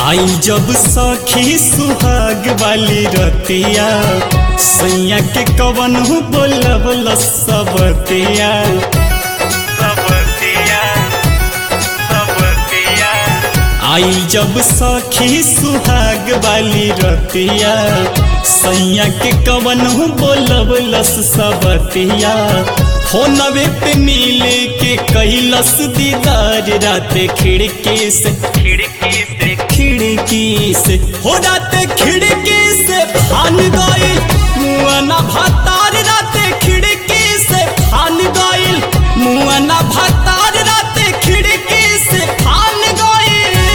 आई जब सखी सुहाग वाली रतिया सैया के कवन बोलब सबतिया आई जब सखी सुहाग वाली रतिया सैया के कवन बोलब लस सबतिया फोनवे पे मिले के कैलस दीदार रात खिड़की से खिड़की से खिड़की से हो रात खिड़की से फान गइल मुआना भातार रात खिड़की से फान गइल मुआना भातार रात खिड़की से फान गइल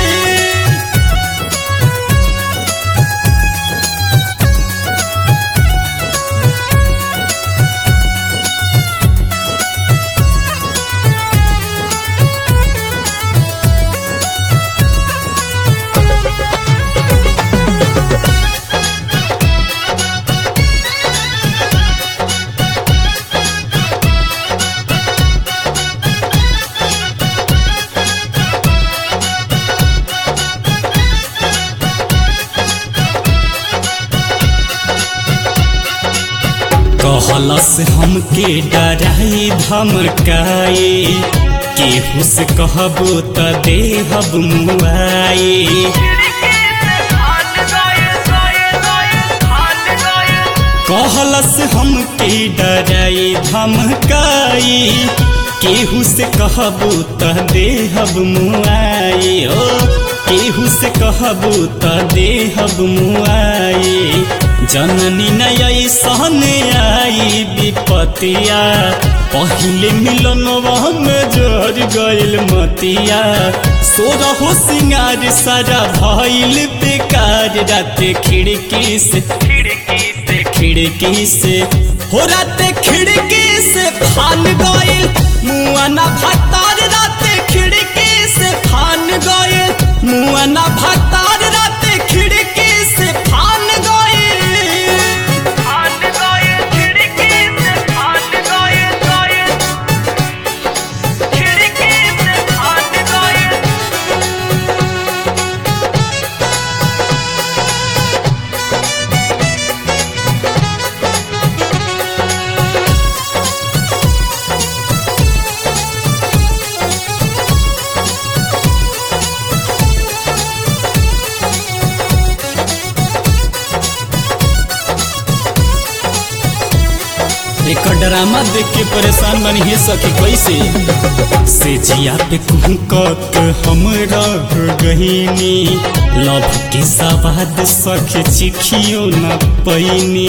कहलस हमके डराई धमकाए केहू से कहबो त देहब मुआए कहलस हमके डराई धमकाए केहू से कहबो त देहब मुआए ओ केहू से कहबो त देहब मुआए जननी नय सहने आई विपतिया पहिले मिलनवा में जर गइल मतिया सोरहो सिंगार सारा भइल बेकार रात खिड़की से खिड़की से खिड़की से हो रात खिड़की से फान गइल मुआना भातार रात खिड़की से फान गइल मुआना भातार रात खिड़की से फान गइल एक ड्रामा देख के परेशान बनी है सखी कैसे से जिया पे कुहकत हम रह गहीनी लव के सवाद सख चिखियो न पैनी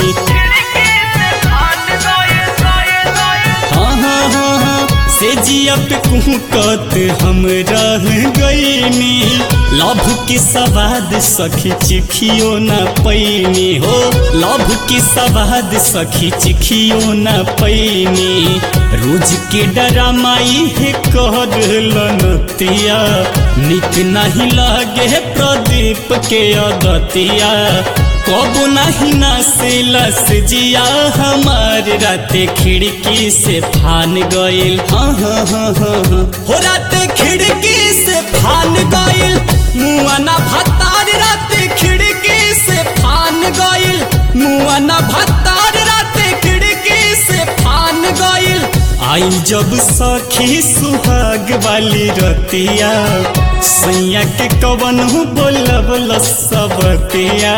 हाँ हाँ हाँ हाँ से जिया पे कुहकत हम रह गईनी लभ की सवाद सखी चिखियो न पैनी हो लभ की सवाद सखी चिखियो न पैनी रोज के डरामाई है कर लनतिया निक नहीं लागे प्रदीप के अदतिया कबो नहीं ना से लस जिया हमार रात खिड़की से फान गइल हाँ हाँ हाँ हाँ हाँ हो रात खिड़की से फान गइल मुआना भत्तार रात खिड़की से फान गइल मुआना भत्तार रात खिड़की से फान गइल आई जब सखी सुहाग वाली रतिया सैया के कवन बोलब सबतिया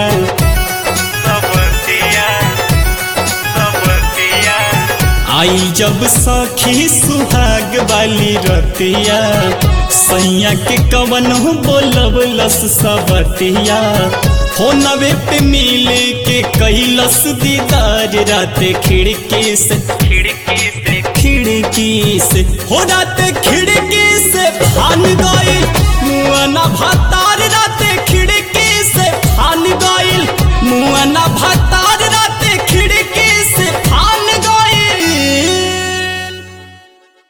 आई जब सखी सुहाग वाली रतिया सैया के कवन बोलब लस सबतिया फोनवे पे मिले के कैलस दीदार रात खिड़की से खिड़की से खिड़की से हो रात खिड़की